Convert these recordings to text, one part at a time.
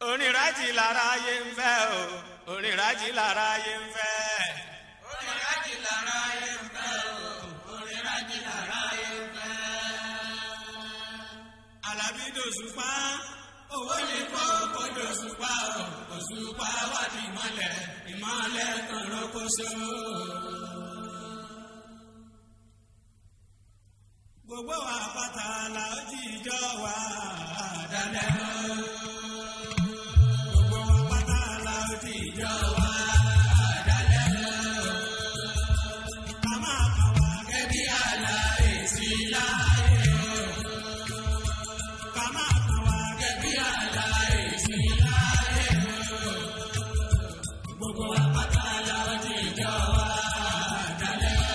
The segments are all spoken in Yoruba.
onírajì lára ayé ń fẹ́ o onírajì lára ayé ń fẹ́. onírajì lára ayé ń fẹ́ o onírajì lára ayé ń fẹ́. Àlàbí dòṣùpá owó ní kó kó dòṣùpá o òṣùpá wà ní ìmọ̀lẹ̀ ìmọ̀lẹ̀ kan lókòṣó. gbogbo wa pátá la ó ti jọ wá dalẹ̀ o. gbogbo wa pátá la ó ti jọ wá dalẹ̀ o. ká máa kà wá kẹ́bí aláìsí láyé o. ká máa kà wá kẹ́bí aláìsí láyé o. gbogbo apáta la ó ti jọ wá dalẹ̀ o.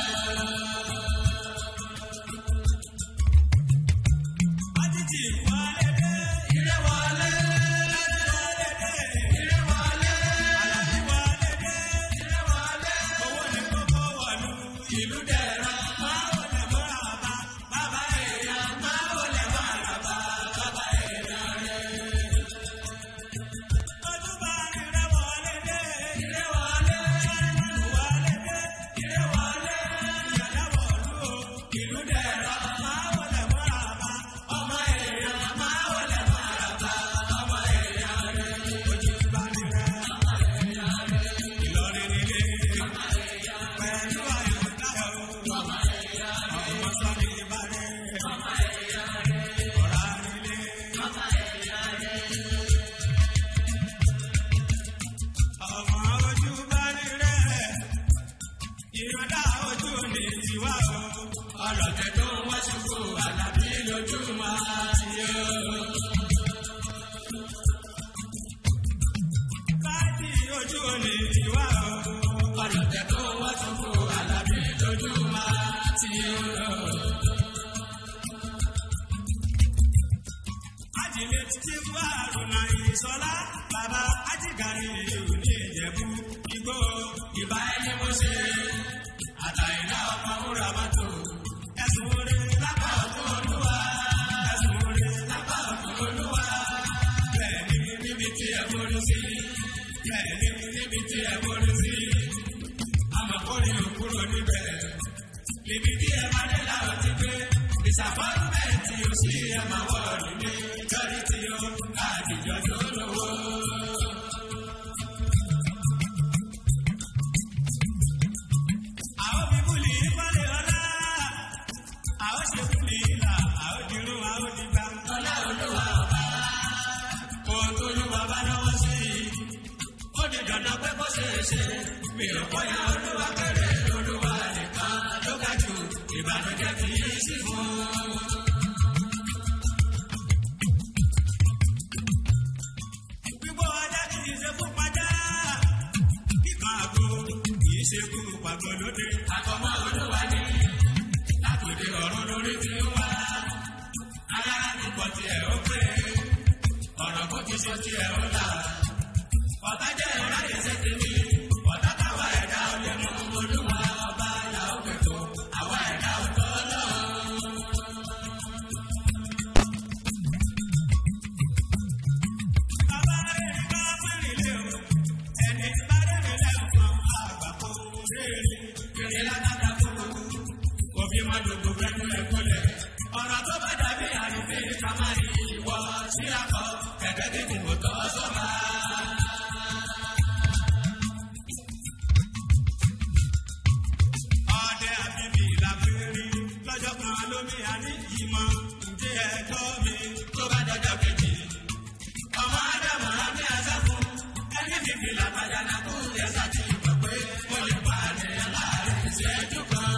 àtìtì wọlé dé Ire wọlé, wọlé dé ire wọlé, Àlàbí wọlé dé ire wọlé. owó ní kókó wọ̀lú Ìlú dẹ̀ra, máa wọlé mọ́ra bá bàbá èèyàn máa wọlé máa bá bàbá èèyàn rẹ̀. ojú bá rírẹ wọlé dé Ire wọlé, wọlé dé ire wọlé. ìyàlá wọ̀lú o Ìlú dẹ̀ra, máa wọlé mọ́ra bá ọmọ èèyàn máa wọlé máa bá ọmọ èèyàn rẹ̀. ojú bá rírẹ Ìlọrin nílé pẹ̀lú àyọ̀dá o ọmọ sọ́ni ìbàdàn ọ̀rá nílé. ọmọ ojú bá rírẹ ìrọ̀dá ojú ní tiwa o. Ọlọ́tẹ̀ tó ń wá ṣubú Àlàbí lójú máa ti yọ. káàdì ojú ní tiwa o. Ọlọ́tẹ̀ tó ń wá ṣubú Àlàbí lójú máa ti yọ. ajílẹ̀ títí fún àrùnà ìsọlá bàbá ajígàrí ìlú ní ìjẹ̀bú igbó Ìbá ẹni mo ṣe àtàyìnlá ọkọ̀ wúrà mọ́tò. ẹ̀sùn orí Lápá ọ̀tún olúwa, ẹ̀sùn orí lápá ọ̀tún olúwa. bẹ́ẹ̀ ni Níbi tí ẹ borí sí, bẹ́ẹ̀ ni níbi tí ẹ borí sí. Àmọ̀kórè ò kúrò níbẹ̀. Níbi tí ẹ bá dé láwọn ti gbé. Disappointment ò sí ẹ máa wọ̀ọ̀dù ní. Lórí tí ó àdìjọ tó lówó. àwọn bíbélì ìfọ̀lẹ̀ ọ̀la àwọn ṣe kúlì ìlà àwọn dìrún àwọn dìgbà Ọlá olúwa ọba. Ohun tó lúwa bá lọ́wọ́ sí i. Ó di dandan pé kó ṣeé ṣe. Mi ò bọ́yá olúwa kéré olúwa nìkan ló ga jù. Ìbànújẹ́ kì í sí fún. gbígbó ọjà kì í ṣe fún pàjá kíkan àgbo kì í ṣe fún pàgọ́ lóde Àkọ́mọ́ olúwa ni. Látòdì ọ̀run lórí ti ń wá. Alára ti pọ̀ tiẹ̀ ó pé. Ọ̀nà kò ti ṣe tiẹ̀ ó là. Ọ̀tá jẹ́ ìráyè ṣe ti ní. Ọ̀tá táwa ẹ̀dá ò lè mú olúwa ọba là ó pètò. Àwa ẹ̀dá ò tọ́ lọ́rùn. bàbá rẹ̀ ká fẹ́rẹ̀ lé o ẹni bá rẹ̀ lẹ́fọ̀n àgbà kò rèé Kèrè látàkà kúrú. Òfin máa dògbò fẹ́nu ẹ̀kọ́lẹ̀. Ọ̀rọ̀ tó bá dàbí àrífín ká máa yí ìwọ sí akọ. Kẹ̀kẹ́ tí kò tọ́ sọ́ba. ọdẹ àbíbí làbẹ́rí lọ́jọ́ kan lómi àní ìmọ̀ ǹjẹ́ ẹ̀tọ́ mi Tó bá dọjọ́ kejì. Ọmọ Ádámù á ní àṣà fún. Ẹni fífi làbàjá náà kú ẹ̀sà tí ìgbà pé mo lè pa àníyàn láàrin ìṣẹ́jú kan.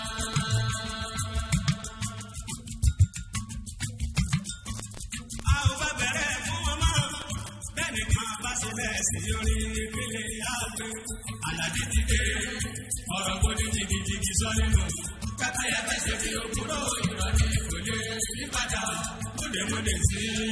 a ò bá bẹ̀rẹ̀ fún wọn mọ́ bẹ́ẹ̀ nìkan bá ṣe bẹ́ẹ̀ sí orí ìpele àgbẹ̀ Àlàjì ti dé. Ọ̀rọ̀ kò ní jìgìjìgì sọ nínú. Kátáyà fẹsẹ̀ fi òkúrò ìrọ̀lẹ́ kò lè yípadà. Múdèmúdè sí i.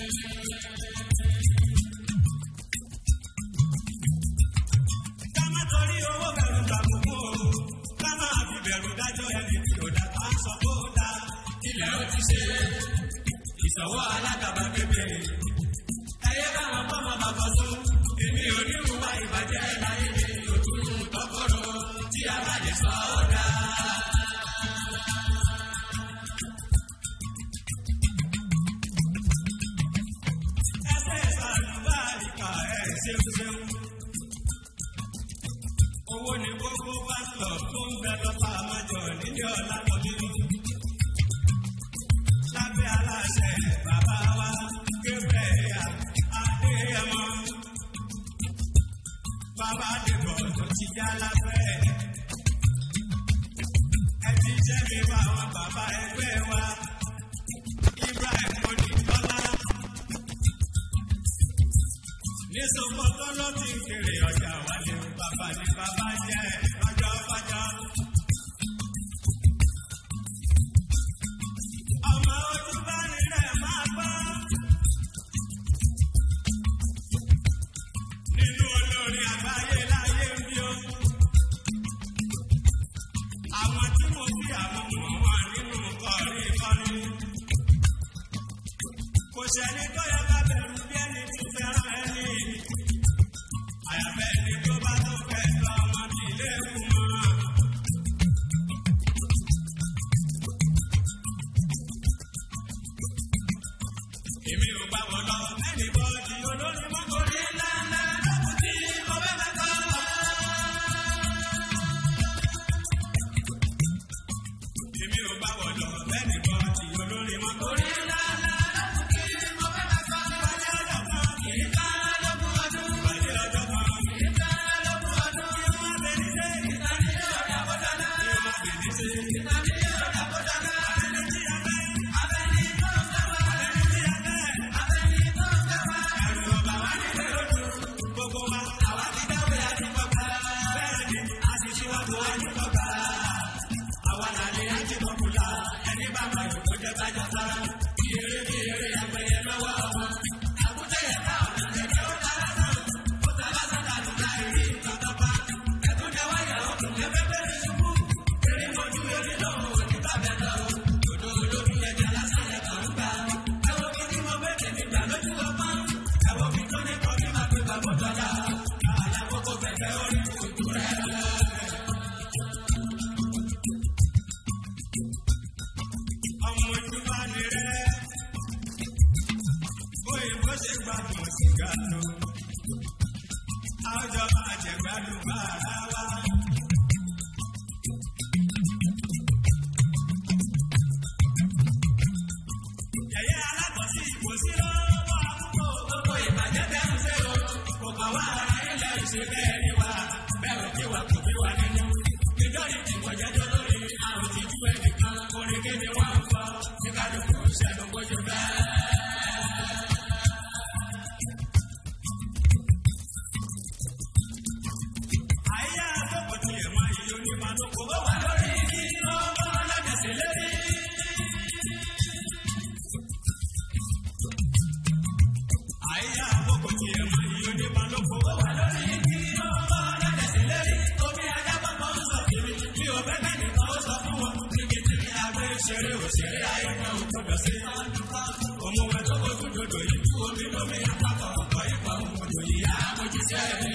ká má torí owó bẹ̀rù gbàgbọ́ ká má fi bẹ̀rù dájọ́ ẹni tí ò dá ká sọ kó dá Ilẹ̀ ó ti ṣe. Ìṣòwò alágàbàgebè. Ẹyẹ báwọn bọ́mọ ọkọ̀ sún. Èmi ò ní wúwa ìbàjẹ́ láyé mi, òtún tọkọ̀rọ̀ tí a bá lè sọ ọ́ dá. ẹsẹ̀ sàlùbáríkà ẹ̀ ṣeun ṣeun. owó ni gbogbo pásítọ̀ tó ń bẹ lọ́pọ̀ àmọ́jọ nílé ọ̀la lọ́dún. lábẹ́ aláṣẹ bàbá wa Gabriel Adéyẹmọ. bàbá dìbò tó ti já lábẹ́. ẹ ti jẹ́ mi bá àwọn bàbá ẹgbẹ́ wa. Ibrahim Oníkọ́lá nísòkò tó ló ti ń kéré ọjà wálé bàbá ní bàbá jẹ lọ́jọ́ fọjọ́. ọmọ ojú bá nílẹ̀ máa gbọ́. nínú olórí àgbáyé láyé ń bí o. àwọn tí mo fi àwọn mọ̀ wà nínú kọrí kọrí. kò sẹ́ni tó yẹ ká bẹ̀rù bí ẹni tí fẹ́ràn ẹni. àyàfẹ́ ẹni tó bá tó fẹ́ lọ ọmọ tí ilé kù mọ́. èmi ò bá wọn lọ ẹnì bọ́ọ̀dì olórí mọ́kòrí ńláńlá lọ́kùn tí mo fẹ́ fẹ́ kọ́. èmi ò bá wọn lọ ẹnì bọ́ọ̀dì olórí mọ́kòrí ńláńlá lọ́kùn tí mo fẹ́ fẹ́ kọ́. ìpàdé ọjọ́ kan kì í ká lọ́kùn ọdún. ìpàdé ọjọ́ kan kì í ká lọ́kùn ọdún. kí wọ́n bẹ ní sẹ́ ìtàní ọ̀dà bọ́dáná. kí wọ́n bẹ ní sẹ́ ìtàní ọ̀dà bọ́dáná. abẹ́ni tí a fẹ́ abẹ́ni tó ń fẹ́ wá. abẹ́ni tí a fẹ́ abẹ́ni tó ń fẹ́ wá. ẹ̀rù ọba wa nílé ojú gbogbo wa àwa ti dáwé àti kọ́kọ́. bẹ́ẹ̀ ni a ti ṣíwájú àti kọ́kọ́. àwa làlẹ́ àti kọ́kùlà ẹni bá mọ̀ yòó kó jẹ́ kájọ sára. bí eré bí eré àgbẹ̀yẹ lọ́wọ́ wọn. àkútẹ́ yẹn ká ọ̀nà ẹ̀jẹ̀ ó dára náà. ó ta lásán dànù láì rí nǹkan pa. ẹ̀tún jẹ́ wáyà ọkùn ẹgbẹ́ bẹ́ẹ̀ ṣubú. eré mojú eré náà ò ní bàbẹ̀ lọ. òdò olómi ẹja lásán yẹn kàn ń gbà. ẹ̀wọ̀n kí ni mo bẹ́ẹ̀ tẹ̀lé gbà lójú ọmọ. ẹ̀wọ̀n mi tó ní kọ́ mi máa gbé bàbá dọ́là. àlàkókò fẹ̀fẹ̀ orí kùtù rẹ̀. ọmọ ojú bá ní rẹ̀. òyìnbó ṣe gbàgbọ́ sìgá lọ. àwùjọ àjẹgbádùn bá ara wa. Yẹ̀yẹ́ alákọ̀ọ́sí kò sí lọ́wọ́ àkókò gbogbo ìbàjẹ́ bẹ́ẹ̀ ń ṣe o. Kò kàn wá ara ilẹ̀ ìṣe bẹ́ẹ̀ ni wá. Bẹ́ẹ̀ ò kí wa kò bí wa nínú. Nítorí tí mo jẹ́jọ́ lórí àrùn ti tú ẹnìkan. Orin kéde wá ń fọ. Ní kálukú ṣẹ́nu bójú bẹ́ẹ̀. Àyà àkókò tí ẹ̀ máa yí onímọ̀ àdókò bó wà lórí igi. Ọmọ ọlọ́dẹ̀sẹ̀ lérí. Àyà àkókò tí ẹ̀ máa yí onímọ̀ àdókò bó wà lórí igi. Ọmọ ọlọ́dẹ̀sẹ̀ lérí. Omi adábọ̀ kan sọ kiri. Bí o fẹ́ bẹ́ẹ̀ nìkan ó sọ fún wọn. Níbi tí agbé ṣeré òṣèré ayé náà ò gbọdọ̀ sí. Òmùwẹ̀ tó kojú dodo yìí. Omi lómi àpapọ̀ ọ̀pọ̀ ìpọ̀ òmùdò yìí. Àmójútẹ́ mi.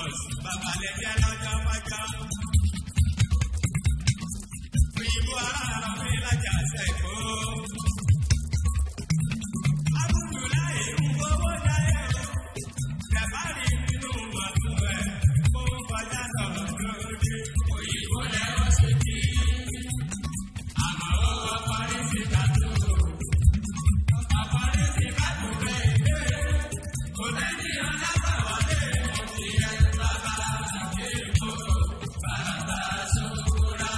Badmus babalẹ̀jẹ̀ lọ́jọ́ mọ́jọ́. Òyìnbó aráàlú mi lájà sẹ́kọ̀ọ́. Abudulayi ń gbowó jáyé o. Jàbárí nínú mọ̀tò ẹ̀ kó kọjá sọ̀rọ̀ lóde. Òyìnbó lẹ́ ó ṣe kí. Àmọ́ ó ọkọ̀ ní ti kàtó. Ọkọ̀ ní ti kàtó bẹ́ẹ̀ dé. Kò lẹ́ni ọ̀dàgbà wọlé. Mo ti yẹ bàbá àti ìbò. Bàbá sòkúra.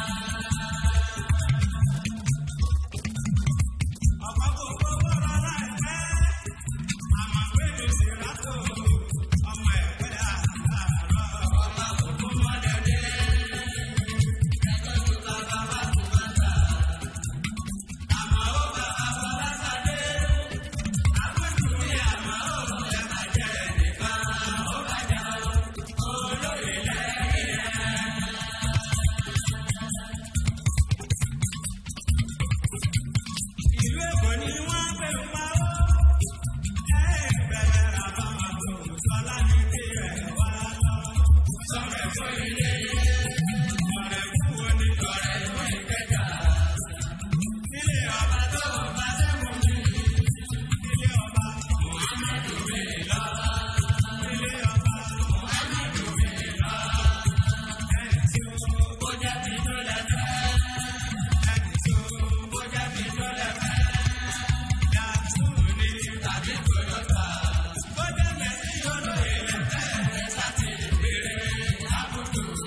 Ọ̀pọ̀ kò gbowó rárá ẹ̀fẹ́. Àmọ̀ pé mi sì rátò. Ọmọ ẹ̀fẹ́ àtàrà. Ọmọ òkú mọ́dẹ̀dẹ̀. Ẹgbẹ́ tó ta bàbá tó bá ta. Àmọ́ ó bàbá bọ́lá sáde. Àpèjúwe àmọ́ ó ẹ̀ má jẹ́ nìkan. Ó bàjẹ́ olóyè lẹ́yìn ẹ̀. Ìlú Èkó ni wọ́n pè ń pa ó. Ẹ bẹ̀rẹ̀ àbámọ̀ tó sọlá ní kí ẹ wá lọ. Sọ̀rọ̀ ẹ̀fọ́ ilé ilé. Ọ̀rẹ́ fún onítọ̀rẹ́ fún ìkẹjà. Ilé ọba tó bá sẹ́mu mi. Ilé ọba Muhammadu mi lọ. Ilé ọba Muhammadu mi lọ. Ẹni tí ó bójá ti tó lẹ́fẹ̀ẹ́. Ẹni tí ó bójá ti tó lẹ́fẹ̀ẹ́. Yàtúù ní tàbí Toyota. Bójá mẹ́sì olóyè lẹ́fẹ̀ẹ́. Sátì ìbéèrè àbùtù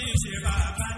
ṣe bàbá